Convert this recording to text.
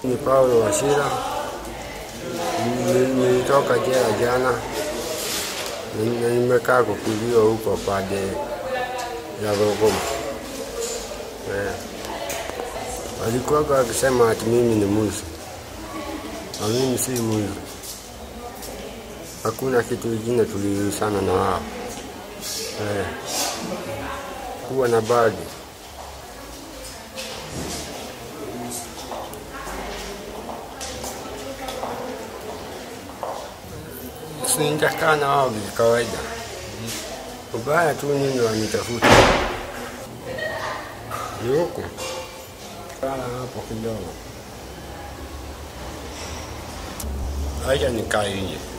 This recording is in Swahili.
Ni Paulo Wasira. Ni- Nilitoka jela jana Ni- na nimekaa kukuliwa huko pande ya Rogoma. Eh. Walikuwa wakisema ati mimi ni mwizi, na mimi si mwizi. Hakuna kitu kingine tuliulizana na wao eh. Kuwa na badi Sitakaa na wao kawaida. Ubaya tu nini wanitafuta ni huku kala hapo kidogo, acha nikae nje.